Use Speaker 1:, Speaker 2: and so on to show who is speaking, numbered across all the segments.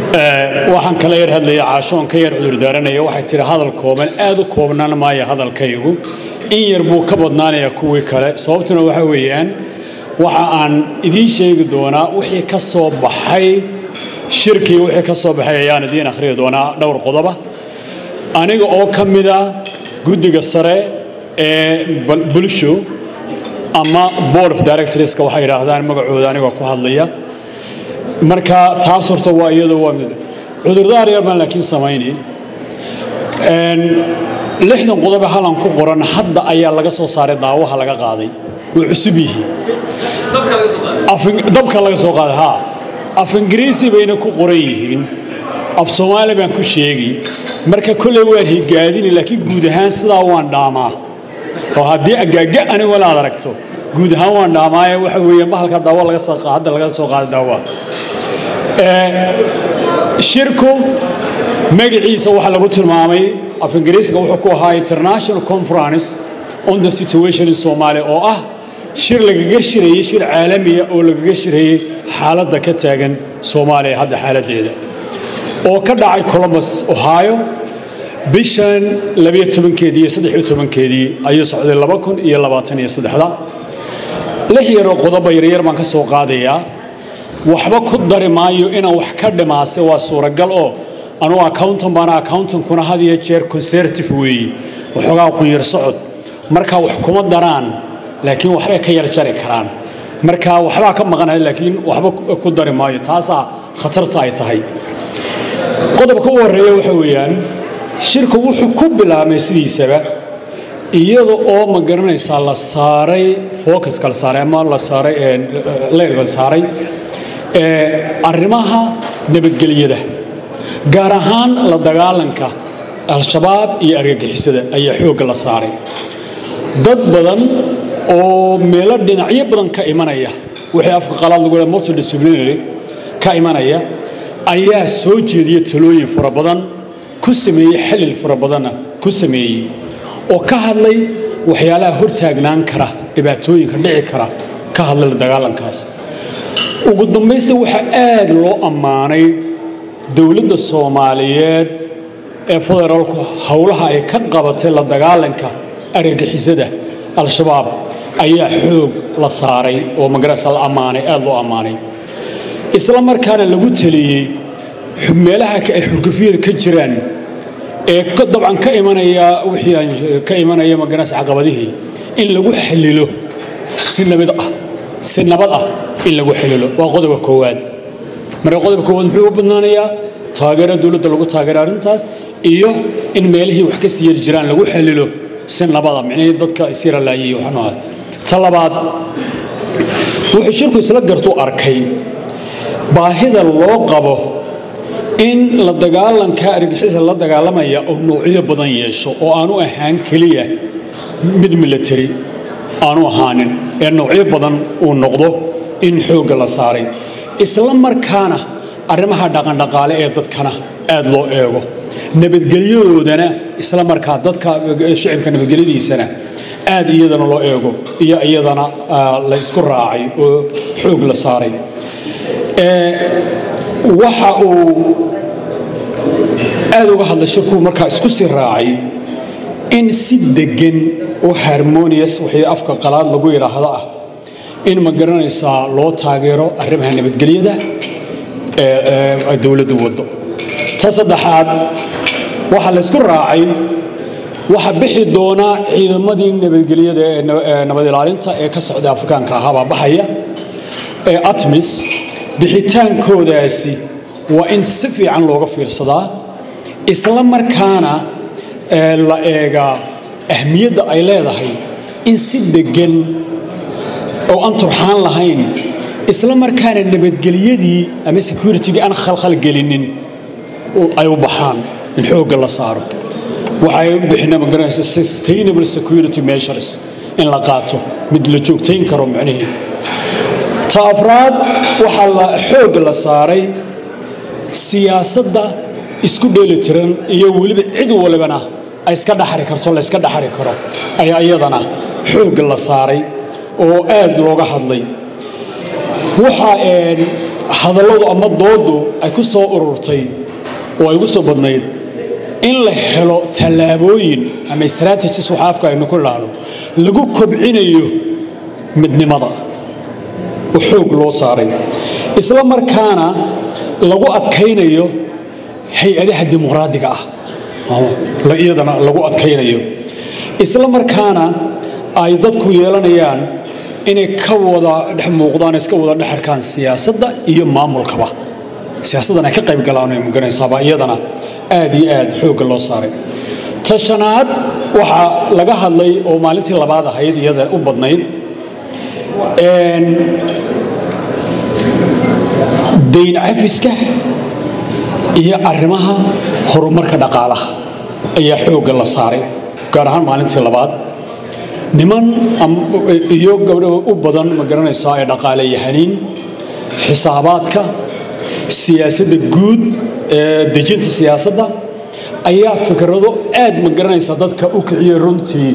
Speaker 1: waxaan kala yar hadlaya caashoon ka yar cudurdaaranaya waxay tihi hadal kooban aad u koobnaan maaya hadalkaygu in yar buu ka badnaanayaa kuwii kale sababtuna waxa weeyaan waxa aan idiin sheegi doonaa wixii ka soo baxay shirkii wixii ka soo baxay ayaan idiin akhriyi doonaa dhowr qodoba aniga oo ka mida guddiga sare ee bulsho ama board of directorska waxay yidhaahdaan magacooda anigoo ku hadlaya marka taas horta waa iyada waa mid cudurdaar yar baan laakiin samayni lixdan qodobe halan ku qoran hadda ayaa laga soo saaray daawaha laga qaaday way cusub yihiin dabka laga soo qaaday ha af ingiriisi bayna ku qoran yihiin af soomaali baan ku sheegi marka kolley waan higaadini laakiin guud ahaan sidaa waan dhaamaa oo haddii agaaga anigoo la ad aragto guud ahaan waan dhaamaaye waxa weeye bahalka daawo laga soo hadda laga soo qaaday daawa shirku magaciisa waxaa lagu tilmaamay af ingiriisiga wuxuu ku ahaa international conference on the situation in somalia oo ah shir lagaga shirayey shir caalamiya oo lagaga shirayey xaaladda ka taagan soomaaliya hadda xaaladdeeda oo ka dhacay columbus ohio bishan labiyo tobankeedii iyo saddexiyo tobankeedii ayuu socday laba kun iyo labaatan iyo saddexda lix yaroo qodoba yaryar baan ka soo qaadayaa waxba ku dari maayo inaan wax ka dhimaase waa suuragal oo anugu accountan baana accountankuna had iyo jeer conservative weeye waxoogaa qunyar socod marka wax kuma daraan laakiin waxbay ka yar jari karaan marka waxbaa ka maqanaya laakiin waxba ku dari maayo taasaa khatarta ay tahay qodobka u horreeya waxa weeyaan shirku wuxuu ku bilaabmay sidiisaba iyada oo ma garanaysaa la saaray focuska la saaray ama la saaray leyrka la saaray arrimaha nabadgelyada gaar ahaan la dagaalanka al-shabaab iyo argagixisada ayaa xoogga la saaray dad badan oo meelo dhinacyo badan ka imanaya wixii afka qalaad lagu leeyahay multidisciplinary ka imanaya ayaa soo jeediya talooyin fara badan ku sameeyey xilil fara badanna ku sameeyey oo ka hadlay waxyaalaha hortaagnaan kara dhibaatooyinka dhici kara ka hadlay la dagaalankaas ugu dambaysta waxaa aad loo ammaanay dowladda soomaaliyeed ee federaalku howlaha ay ka qabatay la dagaalanka argagixisada al-shabaab ayaa xoog la saaray oo magarasa la ammaanay aad loo ammaanay isla markaana lagu teliyey meelaha ay xurgufyada ka jiraan ee dabcan ka imanaya wixii aan ka imanaya magarasa caqabadihii in lagu xallilo si nabad ah si nabad ah in lagu xallilo waa qodobka koowaad marka qodobka koowaad muxuu u badnaanayaa taageero dowladda lagu taageero arrintaas iyo in meelihii wax ka sii yari jiraan lagu xallilo si nabada micnihii dadka isira laayay waxaanu ahay ta labaad wuxuu shirku isla gartuu arkay baahida loo qabo in la dagaalanka argixisa la dagaalamaya oo noocyo badan yeesho oo aanu ahaan keliya mid military aanu ahaanin ee noocyo badan uu noqdo in xoogga la saaray isla markaana arrimaha dhaqandhaqaale ee dadkana aad loo eego nabadgelyadoodana isla markaa dadka shicibka nabadgelyadiisana aad iyadana loo eego iyo iyadana la isku raacay oo xoog la saaray waxa uu aad uga hadlay shirkuu markaa isku sii raacay in si deggan oo harmonious wixii afka qalaad lagu yidhaahdo ah in ma garanaysaa loo taageero arrimaha nabadgelyada ee dowladdu waddo ta saddexaad waxaa la isku raacay waxaa bixi doonaa ciidamadii nabadgelyada ee nabad ilaalinta ee ka socda afrikaanka ahaabaa baxaya ee atmis bixitaankoodaasi waa in si fiican looga fiirsadaa isla markaana la eegaa ahmiyadda ay leedahay in si deggan oo aan turxaan lahayn isla markaana nabadgelyadii ama securitigii aan khalkhalgelinin ay u baxaan in xoogga la saaro waxay u bixina magaranaysa sustainable security measures in la qaato mid la joogtayn karo macnihii ta afraad waxaa la xoogga la saaray siyaasadda isku dheelitiran iyo weliba cid walibana ay iska dhaxari karto la iska dhaxari karo ayaa iyadana xoogga la saaray oo aad looga hadlay waxaa hadalladu ama doodu ay ku soo ururtay oo ay ugu soo badnayd in la helo tallaabooyin ama strategies waxa afka aynu ku idhaahdo lagu kobcinayo midnimada oo xoog loo saaray isla markaana lagu adkaynayo hay-adaha dimuqraadiga ah iyadana lagu adkaynayo isla markaana ay dadku yeelanayaan inay ka wada dhex muuqdaan iska wada dhex arkaan siyaasadda iyo maamulkaba siyaasaddan ay ka qayb galaan ay muganaysaaba iyadana aad iyo aad xoogga loo saaray tashanaad waxaa laga hadlay oo maalintii labaad ahayd iyada u badnayd dayn cafiska iyo arrimaha horumarka dhaqaalaha ayaa xoogga la saaray gaar ahaan maalintii labaad niman iyo gabdho u badan ma garanaysaa ee dhaqaale yahaniin xisaabaadka siyaasadda guud ee dejinta siyaasadda ayaa fikrado aad ma garanaysaa dadka u kiciyey runtii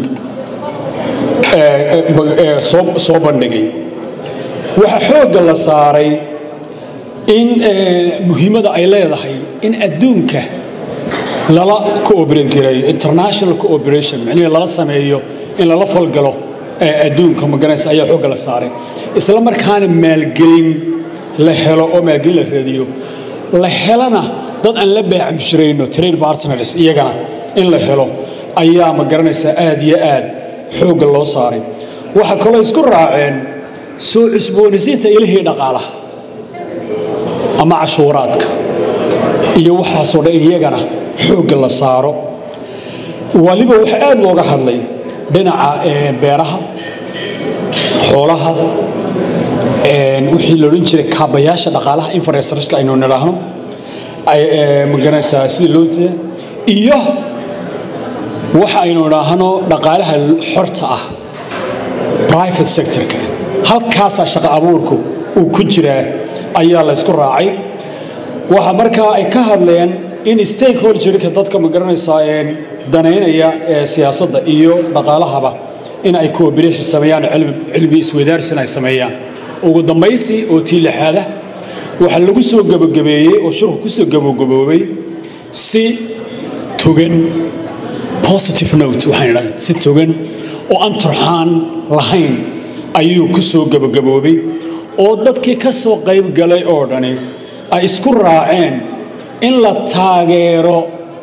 Speaker 1: soo bandhigay waxaa xoogga la saaray in muhiimada ay leedahay in adduunka lala cooperate gareeyo international cooperation micnihii lala sameeyo in lala falgalo adduunka maganaysa ayaa xoogga la saaray isla markaana maalgelin la helo oo maalgelin la raadiyo la helana dad aan la beecamshirayno trade partners iyagana in la helo ayaa ma garanaysaa aad iyo aad xoogga loo saaray waxaa kaloo isku raaceen soo cusboonaysiinta ilihii dhaqaalaha ama cashuuraadka iyo waxaasoo dhan iyagana xoogga la saaro waliba waxaa aad looga hadlay dhinaca beeraha xoolaha wixii la odhan jiray kaabayaasha dhaqaalaha infrastructure aynu nidhaahno magaranaysaa sidii loo jeeda iyo waxa aynu idhaahno dhaqaalaha xorta ah private sectorka halkaasaa shaqo abuurku uu ku jiraa ayaa la ysku raacay waxa markaa ay ka hadleen in stakeholderka dadka ma garanaysaa danaynaya ee siyaasadda iyo dhaqaalahaba in ay cooperation sameeyaan cilmi isweydaarsin ay sameeyaan ugu dambaysi oo tii lixaada waxaa lagu soo gabagabeeyey oo shirku ku soo gabagaboobay si togan positive note waxaan idhahda si togan oo aan turxaan lahayn ayuu ku soo gabagaboobay oo dadkii ka soo qayb galay oo dhani ay isku raaceen in la taageero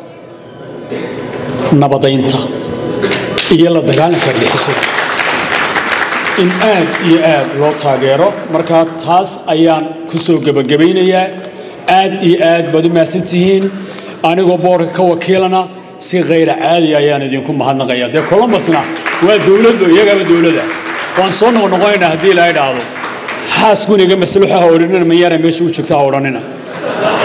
Speaker 1: nabadaynta iyo la dagaalanka argixisada in aad iyo aad loo taageero markaa taas ayaan ku soo gebagabaynayaa aad iyo aad baad u mahadsantihiin anigoo boorka ka wakiilana si khayra caadi ayaan idinku mahadnaqaya dee colombusna waa dowladdo iyagaaba dowladda waan soo noqnoqonaynaa haddii ilaa idhaahdo xaaskuniga masluuxa ha odhanina mayaana meesha u joogta ha odhanina